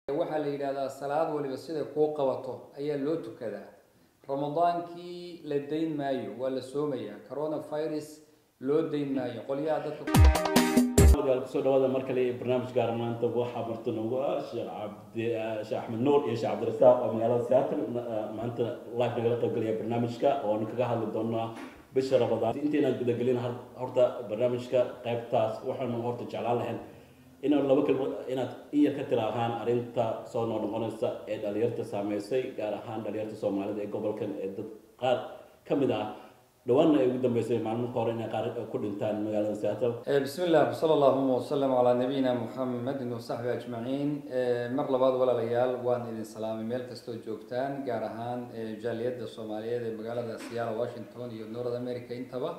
waxaa la yidhahdaa salaad waliba siday kuu qabato ayaa loo tukadaa ramadaankii la dayn maayo waa la soomayaa coronavirus loo dayn maayo qolyaha dadka kusoo dhawaada mar kale barnaamij gaar maanta waxaa marti noogu ah sheekh cabdi sheekh axmed nuur iyo sheekh cabdirasaaq oo magaalada seattle maanta live nagala qaybgalaya barnaamijka oonu kaga hadli doonaa bisha ramadaan intaynaan gudagelin horta barnaamijka qaybtaas waxaanu horta jeclaan lahayn inaad laba kelmo inaad in yar ka tiraahaan arrinta soo noo noqonaysa ee dhalinyarta saameysay gaar ahaan dhalinyarta soomaalida ee gobolkan ee dad qaar ka mid ah dhawaanna ay ugu dambeysay maalmaha hore inay qaar ku dhintaan magaalada seattle bismi illah wsala allahuma wasalam calaa nabiyina muxamedin wasaxbi ajmaciin mar labaad walaalayaal waan idin salaamay meel kastoo joogtaan gaar ahaan jaaliyadda soomaaliyeed ee magaalada siyaala washington iyo north america intaba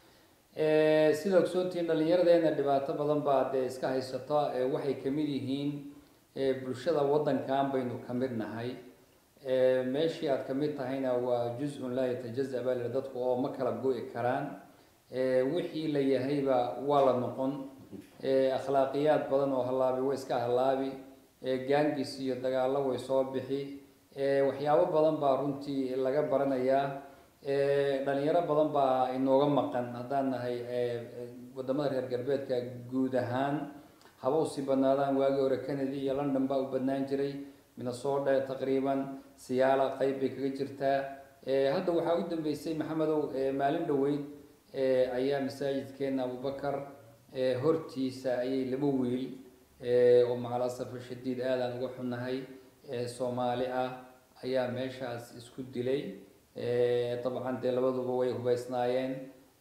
sida ogsoontihiin dhalinyaradeenna dhibaato badan baa dee iska haysata waxay kamid yihiin bulshada waddankan baynu ka mid nahay meeshii aad kamid tahayna waa juz-un laa yatajaza baa lii dadku oo ma kala go-i karaan wixii la yahayba waa la noqon akhlaaqiyaad badan oo hallaabi way iska hallaabi gaangis iyo dagaallo way soo bixi waxyaabo badan baa runtii laga baranayaa dhalinyaro badan baa inooga maqan haddaan nahay wadamada reer galbeedka guud ahaan haba usii badnaadaan waagii hore canada iyo london baa u badnaan jiray minnesota taqriiban siyaala qeyb bay kaga jirtaa hadda waxaa u dambeysay maxamedow maalin dhoweyd ayaa masaajidkeena abubakar hortiisa ayay laba wiil oo macalasafo shadiid aadaan uga xunnahay soomaali ah ayaa meeshaas isku dilay dabcan dee labaduba way hubeysnaayeen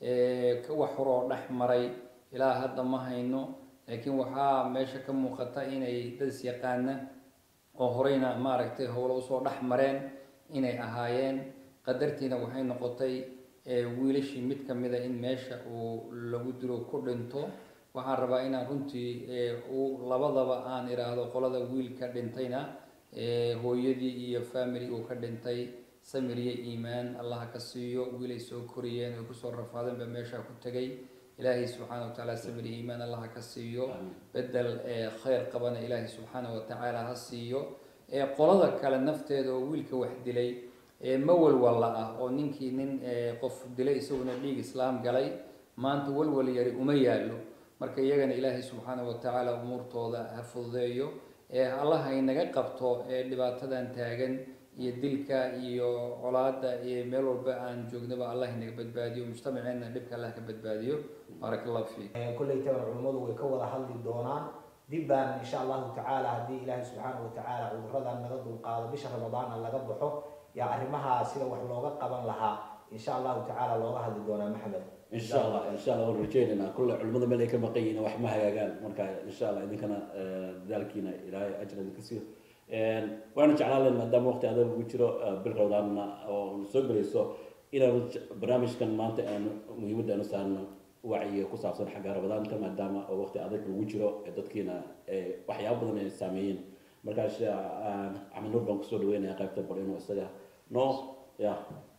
wax horoo dhex maray ilaa hadda ma hayno laakiin waxaa meesha ka muuqata inay dad is yaqaana oo horeyna maaragtay howlo usoo dhex mareen inay ahaayeen qadartiina waxay noqotay wiilashii mid kamida in meesha uu lagu dilo ku dhinto waxaan rabaa inaan runtii labadaba aan iraahdo qolada wiilka dhintayna hooyadii iyo family uu ka dhintay samir iyo iimaan allah ka siiyo wiilay soo koriyeen oy kusoo rafaadeen baa meesha ku tegay ilaahay subxaana wa tacaala samir iyo iimaan allah ka siiyo bedel kheyr qabana ilaahay subxaana wa tacaala ha siiyo qolada kale nafteeda oo wiilka wax dilay ma walwalla ah oo ninkii nin qof dilay isaguna dhiig islaam galay maanta walwal yari uma yaallo marka iyagana ilaahay subxaana wa tacaala umuurtooda ha fududeeyo allah haynaga qabto dhibaatadan taagan iyo dilka iyo colaada iyo meel walba aan joognaba allah inaga badbaadiyo mujtamaceena dhibka allah ka badbaadiyo baarak allahu fiik kollaytaba culummadu way ka wada hadli doonaan dib baan insha allahu tacaala haddii ilaahay subxaana wa tacaala cuduradan naga dulqaado bisha ramadaana laga baxo yaa arrimaha sida wax looga qaban lahaa insha allahu tacaala looga hadli doonaa maxamed insha allah insha allah waan rajeynaynaa kulle culimada meel ay ka maqan yihiin wax ma hagaagaan marka insha allah idinkana dadaalkiina ilaahay ajr idinka siiyo waana jeclaan lahayn maadaama waqti adag ugu jiro bil rawdaanna oo soo gelayso inaan barnaamijkan maanta aanu muhiimadda aanu saarno wacyiga ku saabsan xagga rabadaanta maadaama oo waqti adag lagu jiro ee dadkiina waxyaaba badan ay saameeyeen markaa sheekh axmed nuur baan kusoo dhaweynaya qaybta bal inuu isaga no ya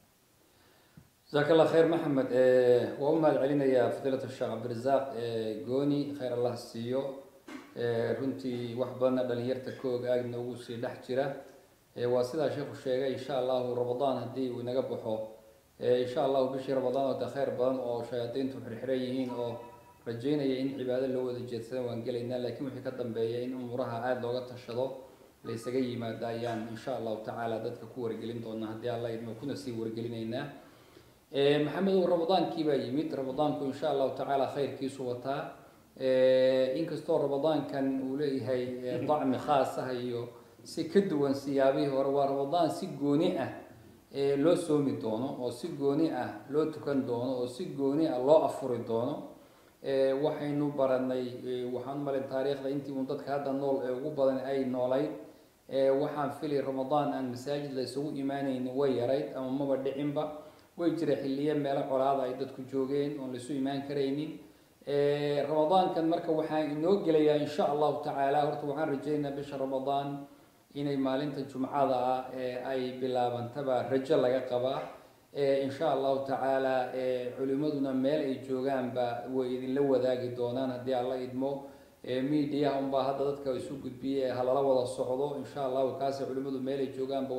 jasaaka allah khayr maxamed waa u mahad celinayaa fadiilat sheekh cabdirasaaq gooni khayr allah siiyo runtii wax badanna dhalinyarta ka og aagna ugu sii dhex jira waa sidaa sheekhu sheegay insha allahu ramadaan haddii uu inaga baxo insha allahu bishii ramadaan oo de kheyr badan oo shayaadiintu xirxiran yihiin oo rajeynaya in cibaado loo wada jeedsada waan gelaynaa laakiin wixii ka dambeeya in umuuraha aada looga tashado la isaga yimaado ayaan insha allahu tacaala dadka ku wargelin doonaa haddii alla idmo kuna sii wargelinaynaa maxamedow ramadaankii baa yimid ramadaanku insha allahu tacaala khayrkiisu wataa inkastoo ramadaankan uu leeyahay dacmi khaas ah iyo si ka duwan siyaabihii hore waa ramadaan si gooni ah loo soomi doono oo si gooni ah loo tukan doono oo si gooni ah loo afuri doono waxaynu baranay waxaan malin taariikhda intii uun dadka hadda nool ee ugu badan ay noolayd waxaan filay ramadaan aan masaajid la isugu imaanaynin way yarayd ama maba dhicinba way jira xilliye meelo colaada ay dadku joogeen oon laisu imaan karaynin ramadaankan marka waxaan inoo gelayaa insha allahu tacaala horta waxaan rajaynayaa bisha ramadaan inay maalinta jumcada ah ay bilaabantaba rajo laga qabaa insha allahu tacaala culimaduna meel ay joogaanba way idinla wadaagi doonaan haddii alla idmo media unbaa hadda dadka isu gudbiyey halala wada socdo insha allahu kaasi culimadu meelay joogaanba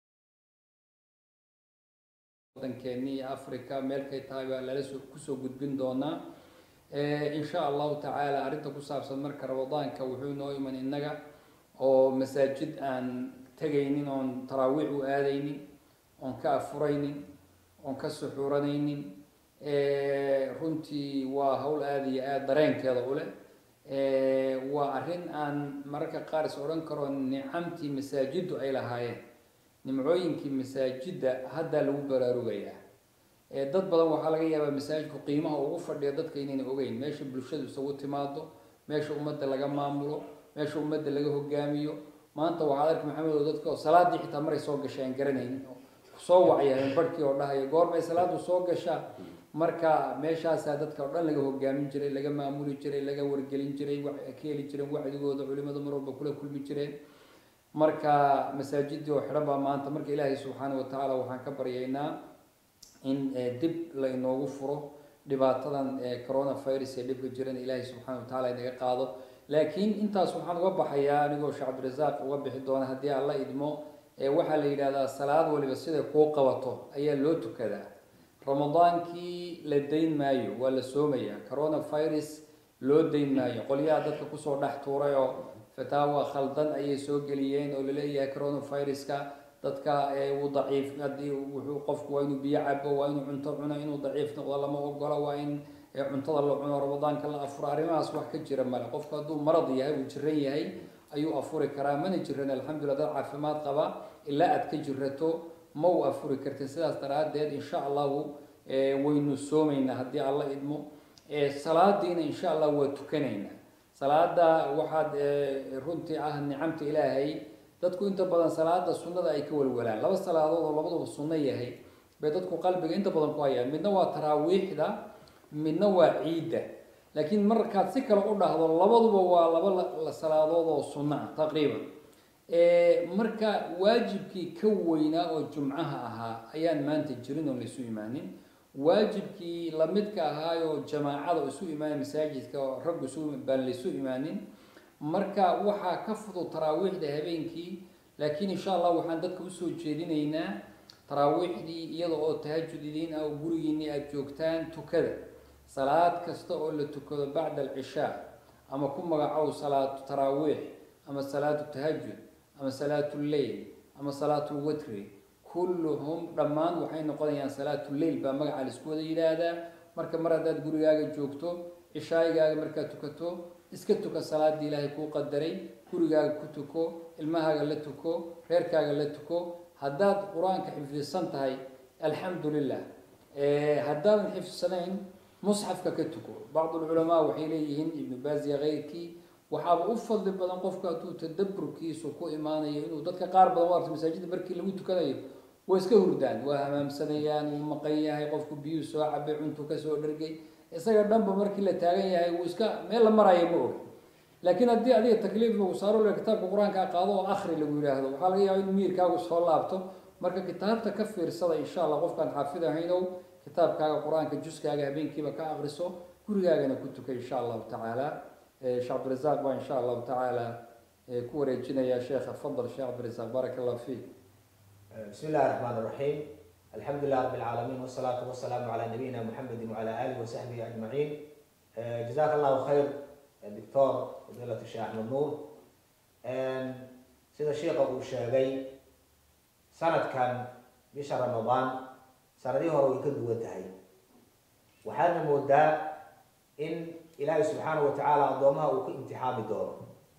wadankeeni iyo africa meelkay tahay baa lala soo kusoo gudbin doonaa insha allahu tacaala arrinta ku saabsan marka ramadaanka wuxuu noo iman innaga oo masaajid aan tegaynin oon taraawiix u aadaynin oon ka afuraynin oon ka suxuuranaynin runtii waa hawl aada iyo aada dareenkeeda u leh waa arrin aan mararka qaar is odhan karo nicamtii masaajiddu ay lahaayeen nimcooyinkii masaajidda haddaa lagu baraarugayaa dad badan waxaa laga yaabaa masaajidku qiimaha ugu fadhiya dadka inayna ogeyn meesha bulshadu isagu timaado meesha ummadda laga maamulo meesha ummadda laga hogaamiyo maanta waxaad arki maxamed oo dadka salaadii xitaa maray soo gashay aan garanaynin soo wacya barhkii oo dhahaya goormay salaadu soo gashaa marka meeshaasaa dadka oo dhan laga hogaamin jiray laga maamuli jiray laga wargelin jiray ka heli jireen wacdigooda culimadu mar walba kula kulmi jireen marka masaajidii oo xidhan baa maanta marka ilaahay subxaana wa tacaala waxaan ka baryaynaa in dib la inoogu furo dhibaatadan coronavirus ee dhibka jiran ilaahay subxaana wa tacala inaga qaado laakiin intaas waxaan uga baxayaa anigoo sheekh cabdirasaaq uga bixi doona haddii aan la idmo waxaa la yidhahdaa salaad waliba siday kuu qabato ayaa loo tukadaa ramadaankii la dayn maayo waa la soomayaa coronavirus loo dayn maayo qolyaha dadka kusoo dhex tuuray oo fataawa khaldan ayay soo geliyeen oo laleeyahay coronaviruska dadka uu daciif haddii wuxuu qofku waa inuu biyo cabo waa inuu cunto cuno inuu daciif noqdo lama ogola waa in cuntada la cuno ramadaanka la afuro arrimahaas wax ka jira male qofku hadduu marad yahay uu jiran yahay ayuu afuri karaa mana jiran alxamdulillah dad caafimaad qaba ilaa aad ka jirato ma u afuri kartin sidaas daraaddeed insha allahu waynu soomaynaa haddii alla idmo salaadiina insha allah waa tukanaynaa salaada waxaad runtii ah nicamta ilaahay dadku inta badan salaada sunnada ay ka walwalaan laba salaadood oo labaduba sunno yahay bay dadku qalbiga inta badan ku hayaan midna waa taraawiixda midna waa ciidda laakiin markaad si kale u dhahdo labaduba waa laba salaadood oo sunno ah taqriiban marka waajibkii ka weynaa oo jumcaha ahaa ayaan maanta jirin oon laisu imaanin waajibkii lamidka ahaayoo jamaacada isu imaanay masaajidka oo raggu isu baan laisu imaanin marka waxaa ka fudud taraawiixda habeenkii laakiin insha allah waxaan dadka usoo jeedinaynaa taraawiixdii iyada oo tahajud idiin ah oo gurigiinii aada joogtaan tukada salaad kasta oo la tukado bacda alcishaa ama ku magacow salaatu taraawiix ama salaatu tahajud ama salaatu lleil ama salaatu lwitri kulluhum dhammaan waxay noqonayaan salaatu lleil baa magaca laisku wada yidhaahdaa marka mar haddaad gurigaaga joogto cishaayigaaga markaad tukato iska tuka salaadii ilaahay kuu qadaray gurigaaga ku tuko ilmahaaga la tuko reerkaaga la tuko haddaad qur-aanka xifdisan tahay alxamdu lilah haddaadan xifdsanayn musxafka ka tuko bacd lculamaa waxay leeyihiin ibnu baasiya keyrkii waxaaba u fadli badan qofku hadduu tadaburkiisu ku imaanayo inuu dadka qaar badan u arto masaajida markii lagu tukanayo way iska hurdaan waa hamaamsanayaan wuu maqan yahay qofku biyuu soo cabay cuntu kasoo dhargay isaga dhanba markii la taagan yahay wuu iska meel la maraayo ma og laakiin haddii adiga takliif lagu saaro le kitaabka qur-aanka qaado oo akri lagu yidhaahdo waxaa laga yaaba in miirkaagu soo laabto marka kitaabta ka fiirsada insha allah qofkaan xaafid ahaynow kitaabkaaga qur-aanka juskaaga habeenkiiba ka akriso gurigaagana ku tuka insha allahu tacaala sheekh cabdirasaaq baa insha allahu tacaala ku wareejinaya sheekha fadal sheekh cabdirasaaq baaraka allah fiik بسم الله الرحمن الرحيم الحمد لله رب العالمين والصلاة والسلام على نبينا محمد وعلى آله وصحبه أجمعين جزاك الله خير دكتور فضيلة الشيخ أحمد نور سيدا الشيخ أبو الشاقي سنة كان بشهر رمضان سنة دي هو يكد ودهي وحالنا مودا إن إلهي سبحانه وتعالى أضومها وكامتحان دور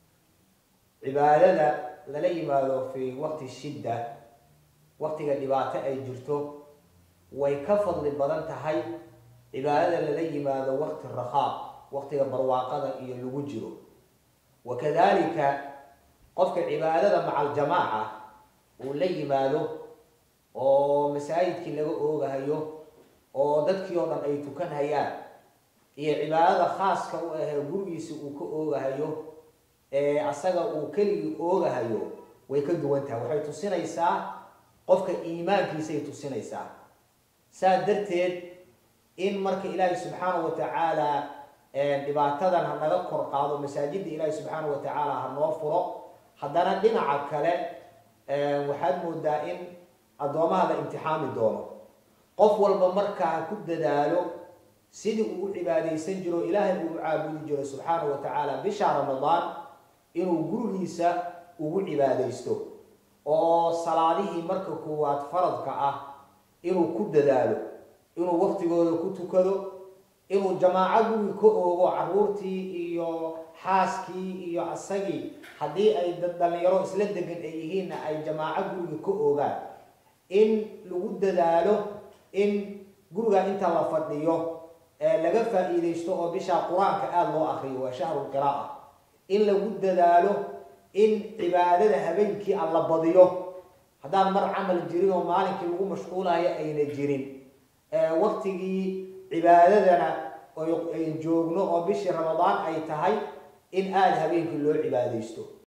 عبادة للي ماذا في وقت الشدة waqtiga dhibaato ay jirto way ka fadli badan tahay cibaadada lala yimaado waqti rakhaa waqtiga barwaaqada iyo lagu jiro wakadalika qofka cibaadada maca aljamaaca uu la yimaado oo masaajidkii laga oogahayo oo dadkii oo dhan ay tukanhayaan iyo cibaadada khaaska u ahee gurigiisa uu ka oogahayo ee asaga uu keligii oogahayo way ka duwan tahay waxay tusinaysaa qofka iimaankiisay tusinaysaa saa darteed in marka ilaahay subxaanahu wa tacaala dhibaatadan ha naga kor qaado masaajidda ilaahi subxaana wa tacaala ha noo furo haddana dhinaca kale waxaad moodaa in addoomaha la imtixaami doono qof walba markaa ha ku dadaalo sidii uu u cibaadaysan jiro ilaahay uu u caabudi jiro subxaana wa tacaala bisha ramadaan inuu gurigiisa ugu cibaadaysto oo salaadihii marka koowaad faradka ah inuu ku dadaalo inuu waqtigooda ku tukado inuu jamaaco guri ka oogo caruurtii iyo xaaskii iyo asagii haddii ay dad dhalinyaro isla degan ay yihiinna ay jamaaco guriga ka oogaan in lagu dadaalo in guriga inta la fadhiyo laga faa-iideysto oo bishaa qur-aanka aada loo akriyo waa shahru qira'a in lagu dadaalo in cibaadada habeenkii aan la badiyo haddaan mar camal jirin oo maalinkii lagu mashquulayo ayna jirin waqtigii cibaadadana ay joogno oo bishii ramadaan ay tahay in aada habeenkii loo cibaadaysto